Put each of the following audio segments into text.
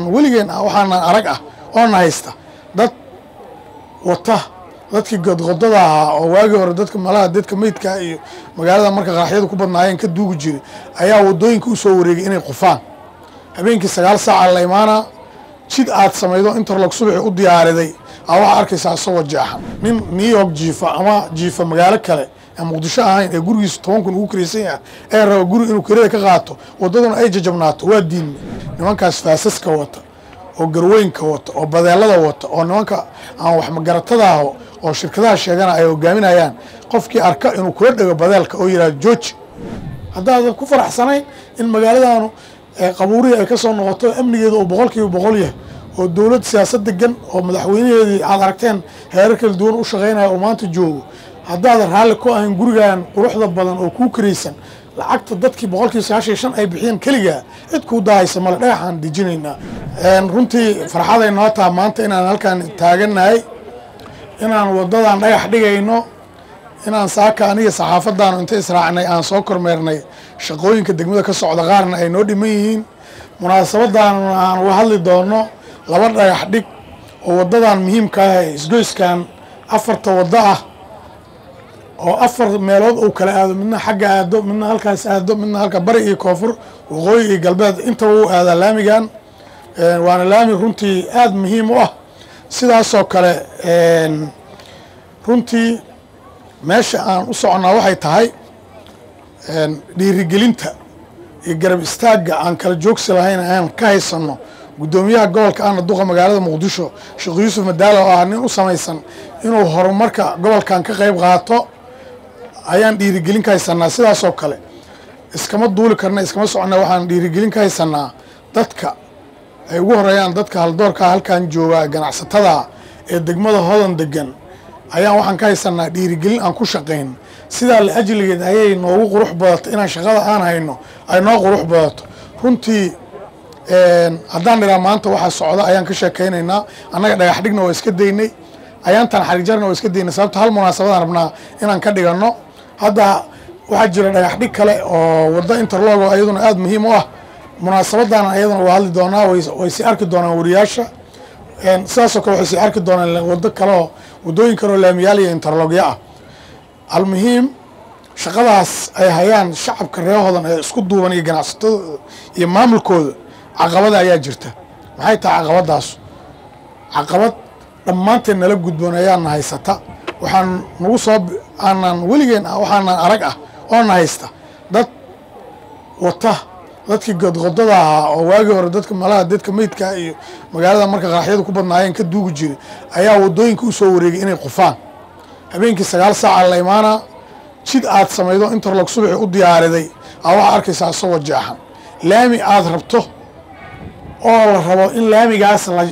weligeen waxaana arag ah oona haysta dad wata dadkii godqodada ahaa oo waagii hore dadka malaha dadka meydka iyo magaalada marka qaraxyadu ku badnaayeen ka duugi jiray ayaa wadooyinka u soo wareegay inay qufaan habeenkii sagaal saaca la imaanaa jid aad samaydo interlog subaxi u diyaariday aa waxaa arkaysaa isagoo jeexan nin new york jiifa ama jiifa magaalo kale aan muqdisho ahayn ee gurigiisu toban kun ugu kiraysan yaha ee raba guri inuu kirada ka qaato waddaduna ay jajabnaato waa diinna nimankaas faasaska wata oo garweynka wata oo badeelada wata oo nimanka aan wax magaratada aho oo shirkadaha sheegana ay hogaaminayaan qofkii arka inuu kula dhego badeelka oo yidhahdo jooji haddaadan ku faraxsanayn in magaaladaanu qabuurihii ay ka soo noqoto amnigeeda oo boqol kiiba boqol yahay oo dowlad siyaasad degan oo madaxweynaheedii aad aragteen heerar kala duwan u shaqaynaya oo maanta joogo haddaadan raalli ku ahayn gurigan quruxda badan oo kuu karaysan lacagta dadkii boqolkiiba sagaashan shan ay bixiyeen keligaa cid kuu daahaysa male dhagaxaan dejinaynaa runtii farxaday noo taha maanta inaan halkaan taagannahay inaan waddadan dhagax dhigayno inaan saaka aniga saxaafadaanu inta israacnay aan soo kormeernay shaqooyinka degmada ka socda qaarna ay noo dhiman yihiin munaasabadaanna aan uga hadli doono laba dhagax dhig oo waddadan muhiimka ah ee isgoyskan afarta waddo ah oo afar meelood uu kala aado midna xagga aado midna halkaas aado midna halka bari iyo koonfur waqooyi iyo galbeed intaba u aadaa laamigan waana laami runtii aada muhiim u ah sidaasoo kale runtii meesha aan u soconnaa waxay tahay dhiirigelinta iyo garab istaagga aan kala joogsi lahayn aan ka haysanno guddoomiyaha gobolka ahna duqa magaalada muqdisho sheekh yuusuf madaalo oo ah nin u samaysan inuu horumarka gobolkan ka qayb qaato ayaan dhiirigelin ka haysanaa sidaasoo kale iskama duuli karna iskama soconna waxaan dhiirigelin ka haysanaa dadka ay ugu horeeyaan dadka haldoorkaa halkan jooga ganacsatada ee degmada hodan degan ayaan waxaan ka haysanaa dhiirigelin aan ku shaqayn sidaa la ajligeed ayay noogu qurux badato inaan shaqada aan hayno ay noo qurux badato runtii haddaan dhiraa maanta waxaa socda ayaan ka sheekaynaynaa annaga dhagax dhigna waa iska daynay ayaantan xarijarna waa iska daynay sababto hal munaasabadaan rabnaa inaan ka dhiganno hadda waxaa jira dhagax dhig kale oo waddo interlogo ayaduna aada muhiim u ah munaasabadan ayaduna waa hadli doonaa way sii arki doonaan wariyaasha sidaasoo kale waxay sii arki doonaan waddo kaleoo waddooyin kaleoo laamiyaal iyo interlogyo ah almuhiim shaqadaas ay hayaan shacabka reehodan ee isku duuban iyo ganacsatadooda iyo maamulkooda caqabada ayaa jirta maxay tahay caqabadaas caqabad dhammaanteen nala gudboon ayaana haysata waxaan nagu soo aanan weligeen waxaanan arag ah oona haysta dad wata dadkii godqodada ahaa oo waagii hore dadka malaha dadka meydka iyo magaalada marka qaraxyadu ku badnaayeen ka duugi jiray ayaa wadooyinka u soo wareegay inay qufaan habeenkii sagaal saaca la imaanaa jid aad samaydo interlog subaxi u diyaariday aa waxaa arkaysaa isagoo jeexan laami aad rabto oo la rabo in laamigaas la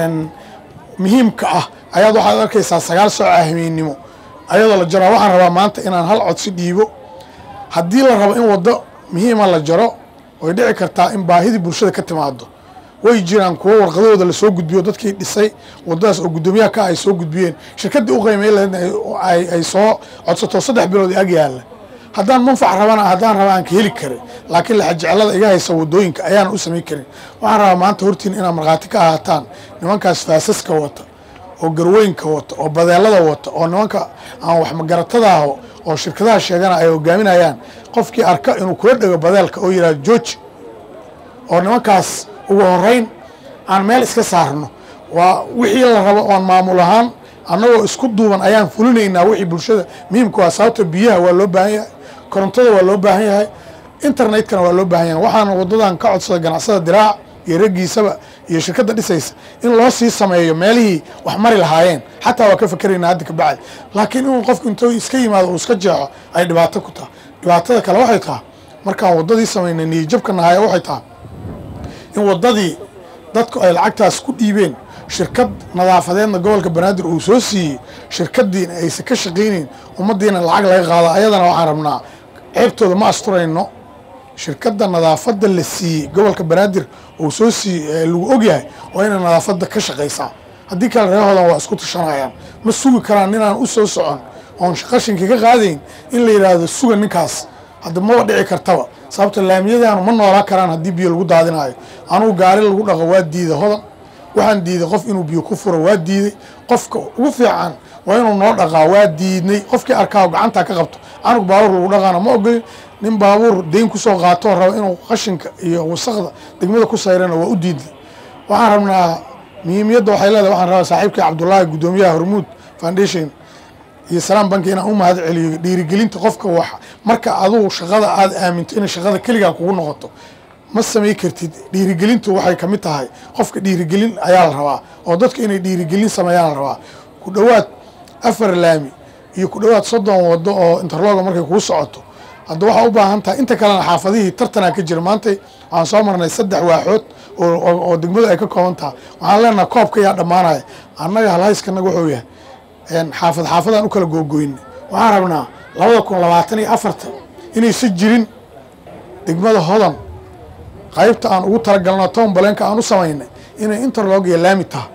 muhiimka ah ayaad waxaad arkaysaa sagaal sooca hameennimo ayadoo la jaraa waxaan rabaa maanta inaan hal codsi dhiibo haddii la rabo in waddo muhiima la jaro way dhici kartaa in baahidii bulshada ka timaado way jiraan kuwo warqadahooda lasoo gudbiyo dadkii dhisay wadadaas oo guddoomiyaha ka ay soo gudbiyeen shirkaddii u qiimay lahaydna ay soo codsato saddex bilood ag yaalla haddaan manfac rabana haddaan raba aan ka heli karin laakiin laxajeclada iga haysa wadooyinka ayaan u samayn karin waxaan rabaa maanta hortiin inaad markhaati ka ahaataan nimankaas faasaska wata oo garweynka wata oo badeelada wata oo nimanka aan wax magaratada aho oo shirkadaha sheegana ay hogaaminayaan qofkii arka inuu kula dhego badeelka oo yidhahdo jooji oo nimankaas ugu horeyn aan meel iska saarno waa wixii la rabo oon maamul ahaan annagoo isku duuban ayaan fulinaynaa wixii bulshada muhiimka waa sababta biyaha waa loo baahan yahay korontada waa loo baahan yahay internetkana waa loo baahan yahay waxaana waddadan ka codsada ganacsada diraac iyo raggiisaba iyo shirkadda dhisaysa in loo sii sameeyo meelihii wax mari lahaayeen xataa waa ka fakeraynaa hadda kabacdi laakiin inuu qofku intuu iska yimaado uu iska jeexo ay dhibaato ku tahay dhibaatada kale waxay tahay markaan waddadii samaynay niyijabka nahaya waxay tahay in waddadii dadku ay lacagtaas ku dhiibeen shirkad nadaafadeedna gobolka banaadir uu soo siiyey shirkadiina aysan ka shaqaynayn ummaddiina lacag laga qaado ayadana waxaan rabnaa ceebtooda ma asturayno shirkadda nadaafadda la siiyey gobolka banaadir uu soo siiyey lagu ogyahay waa inay nadaafadda ka shaqaysaa haddii kale reehoodan waa isku tashanayaan ma sugi karaan inaan u soo socon oon qashinka ka qaadayn in la yidhaahdo suga ninkaas hadda maba dhici kartaba sababta laamiyadaanu ma noolaa karaan haddii biyo lagu daadinayo anugu gaari lagu dhaqo waa diida hodan waxaan diiday qof inuu biyo ku furo waa diiday qofka ugu fiican waa inuu noo dhaqaa waa diidnay qofkii arkaa gacantaa ka qabto anug baabuur lagu dhaqaana ma ogolin nin baabuur deyn kusoo qaatoo raba inuu qashinka iyo wasaqda degmada ku sayrana waa u diidnay waxaan rabnaa muhiimiyadda waxay leedahay waxaan rabaa saaxiibkii cabdullaahi guddoomiyaha hormuud foundation iyo salaam banki inaan u mahad celiyo dhiirigelinta qofka wax marka adugu shaqada aada aaminto inay shaqada keligaa kugu noqoto ma samay kartid dhiirigelintu waxay ka mid tahay qofka dhiirigelin ayaa la rabaa oo dadka inay dhiirigelin sameeyaan la rabaa ku dhowaad afar laami iyo ku dhowaad soddon wado oo interloga markay kuu socoto hadda waxaa u baahan tahay inta kalena xaafadihii tartanaa ka jira maantay waxaan soo marnay saddex waaxood oo degmadu ay ka kooban tahay waxaan leenaha koobka yaa dhammaanaya annaga halhayskanaga wuxuu yahay xaafad xaafadaan u kala googoyna waxaan rabnaa labada kun labaatan iyo afartan inaysan jirin degmada hodan qaybta aan ugu talagalno town baleenka aan u samaynay inay interlog iyo laami taha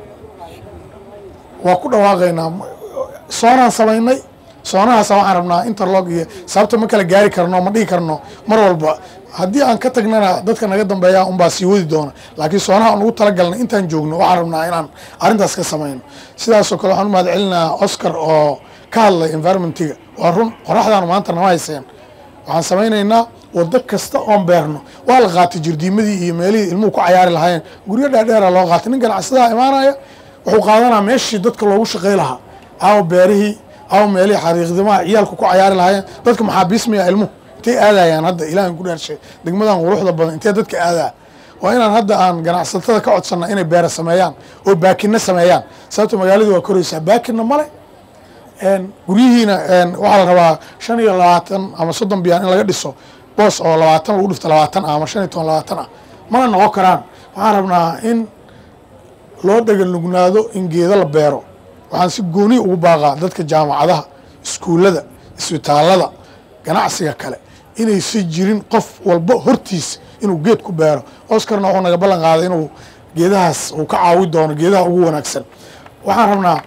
waa ku dhawaaqaynaa soonaan samaynay soonahaasa waxaan rabnaa interlog iyo sababta ma kala gaari karno ma dhihi karno mar walba haddii aan ka tagnana dadka naga dambeeya unbaa sii wadi doona laakiin soonaha aan ugu talagalnay intaan joogno waxaan rabnaa inaan arrintaas ka samayno sidaasoo kale waxaan u mahad celinaa oscar oo ka hadlay environmentiga waa run qoraxdaanu maanta nama hayseen waxaan samaynaynaa wado kasta oon beerno waa la qaatay jirdiimadii iyo meelihii ilmuhu ku cayaari lahaayeen guryo dheerdheera loo qaatay nin ganacsadaha imaanaya wuxuu qaadanaa meeshii dadka loogu shaqay lahaa aawo beerihii aawo meelihii xariiqdimaha ciyaalku ku cayaari lahaayeen dadka maxaa biismaya ilmuhu intay aadayaan hadda ilaahan ku dhaarshay degmadan quruxda badan intee dadka aadaa waa inaan hadda aan ganacsatada ka codsana inay beera sameeyaan oo baakina sameeyaan sababta magaaladu waa koraysaa baakina male guryihiina waxaa la rabaa shan iyo labaatan ama soddon biyaan in laga dhiso boos oo labaatan lagu dhifto labaatan ah ama shan iyo toban labaatan ah mana noqon karaan waxaan rabnaa in loo dhaganugnaado in geedo la beero waxaan si gooni ugu baaqaa dadka jaamacadaha iskuullada isbitaallada ganacsiga kale inaysan jirin qof walba hortiis inuu geed ku beero oscarna wuxuu naga ballan qaaday inuu geedahaas uu ka caawi doono geedaha ugu wanaagsan waxaan rabnaa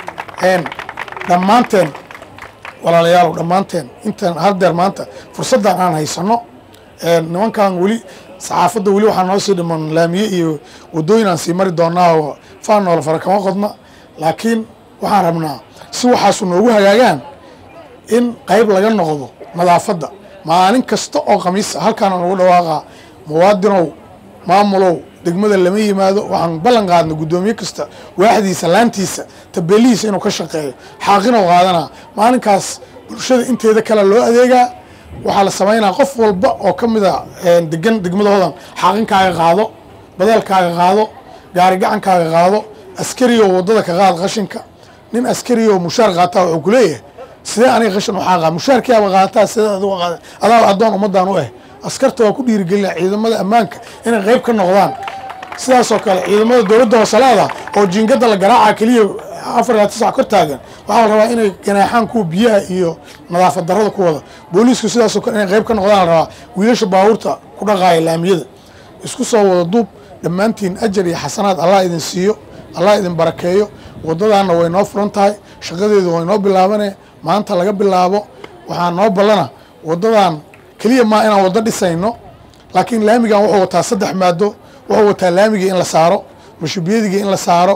dhammaanteen walaalayaalow dhammaanteen intaan haldeer maanta fursaddan aan haysano nimankan weli saxaafadda weli waxaa noo sii dhiman laamiye iyo wadooyin aan sii mari doonaa oo faanoola fara kama qodna laakiin waxaan rabnaa si waxaasu noogu hagaagaan in qayb laga noqdo nadaafadda maalin kasta oo khamiisa halkaana nagu dhawaaqa muwaadinow maamulow degmada lama yimaado waxaan ballan qaadna guddoomiye kasta waaxdiisa laantiisa tabeelihiisa inuu ka shaqeeyo xaaqinow qaadanaa maalinkaas bulshada inteeda kale loo adeegaa waxaa la samaynaa qof walba oo ka mida degan degmadahoodan xaaqinkaaga qaado badeelkaaga qaado gaari gacankaaga qaado askariyo waddada ka qaad qashinka nin askariyo mushaar qaataa wuxuu ku leeyahay sidee aniga qashin u xaaqa mushaarkiiaba qaataa sidee adigu qaada adaa addoon ummaddan u ah askarta waa ku dhiirigelina ciidamada ammaanka inay qayb ka noqdaan sidaasoo kale ciidamada dowladda hooseleeda oo jiingada la garaaca keliya afar ilaa tisac kor taagan waxaa la rabaa inay ganaaxaan kuwa biyaha iyo nadaafad darrada ku wada booliisku sidaasoo kale inay qayb ka noqdaan la rabaa wiilasha baabuurta ku dhaqaaya laamiyada isku soo wada duub dhammaantiin ajar iyo xasanaad allah idin siiyo allah idin barakeeyo waddadaanna way noo furan tahay shaqadeedu way noo bilaabane maanta laga bilaabo waxaa noo ballana waddadan keliya maa inaan waddo dhisayno laakiin laamigan wuxuu wataa saddex maado wuxuu wataa laamigii in la saaro mashubiyadigi in la saaro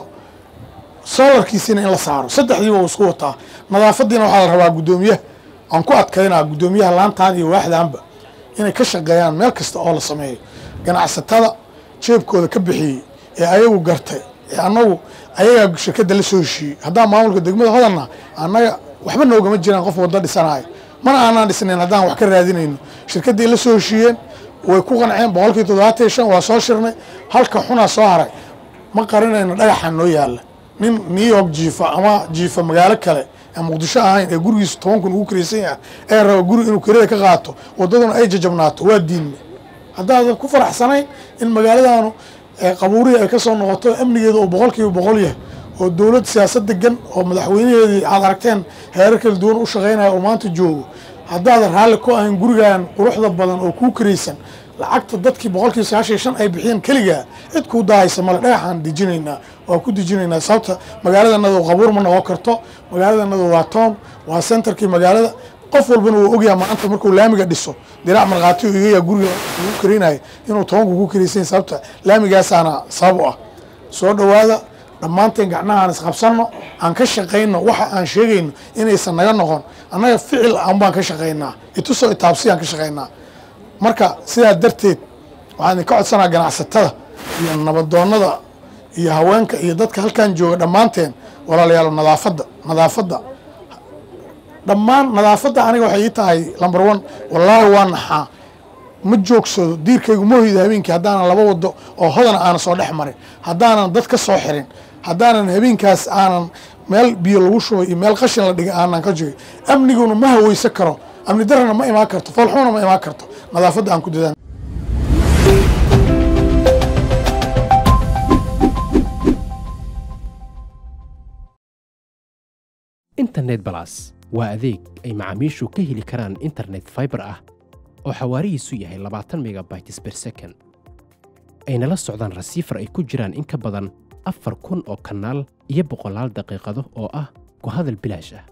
solarkiisina in la saaro saddexdiiba uu isku wataa nadaafadiina waxaa la rabaa guddoomiyaha aan ku adkaynaa guddoomiyaha laantaan iyo waaxdaanba inay ka shaqeeyaan meel kasta oo la sameeyo ganacsatada jeebkooda ka bixiyey ee ayagu gartay ee annagu ayagaa shirkadda la soo heshiiyey haddaan maamulka degmada hodanna annaga waxba noogama jiraan qof waddo dhisanayo mana aanaan dhisnayn haddaan wax ka raadinayno shirkaddii la soo heshiiyeen way ku qanceen boqolkii toddobaatan iyo shan waa soo shirnay halka xunaa soo haray ma qarinayno dhagaxan noo yaalla nin new york jiifa ama jiifa magaalo kale aan muqdisho ahayn ee gurigiisu toban kun ugu kiraysan yaha ee raba guri inuu kirada ka qaato waddaduna ay jajabnaato waa diinne haddaadan ku faraxsanayn in magaaladaanu qabuurihii ay ka soo noqoto amnigeeda oo boqolkiiba boqol yahay oo dowlad siyaasad degan oo madaxweynaheedii aad aragteen heerar kala duwan u shaqaynaya oo maanta joogo haddaadan raalli ku ahayn gurigan quruxda badan oo kuu karaysan lacagta dadkii boqolkiiba sagaashan iyo shan ay bixiyeen keligaa cid kuu daahaysa male dhagaxaan dejinaynaa waa ku dejinaynaa sababta magaaladanadu qabuur ma noqon karto magaaladanadu waa town waa centerkii magaalada qof walbana wuu ogyaha maanta markuu laamiga dhiso diraac markhaati igaya guriga ugu karinayo inuu tobanku ku karaysan sababta laamigaasaana sabab u ah soo dhowaada dhammaanteen gacnaha aan isqabsanno aan ka shaqayno waxa aan sheegayno inaysan naga noqon annaga ficil aan baan ka shaqaynaa itusoo itaabsiyaan ka shaqaynaa marka sidaa darteed waxaan idinka codsanaa ganacsatada iyo nabadoonnada iyo haweenka iyo dadka halkan jooga dhammaanteen walaalayaal nadaafadda nadaafadda dhammaan nadaafadda aniga waxay ii tahay lamber one wallaahi waa naxaa ma joogsado diirkaygu ma hoyda habeenkii haddaanan laba wado oo hodana aanan soo dhex marin haddaanan dad ka soo xirin haddaanan habeenkaas aanan meel biyo lagu shubay iyo meel qashin la dhigay aanan ka jogay amniguna ma haweysan karo amni darana ma imaan karto foolxumana ma imaan karto nadaafadda aan ku dadaan internet balas waa adeeg ay macaamiishu ka heli karaan internet fiber ah oo xawaarihiisu yahay labaatan megabytes per second ayna la socdaan rasiifar ay ku jiraan in ka badan afar kun oo kanaal iyo boqolaal daqiiqado oo ah ku hadal bilaash ah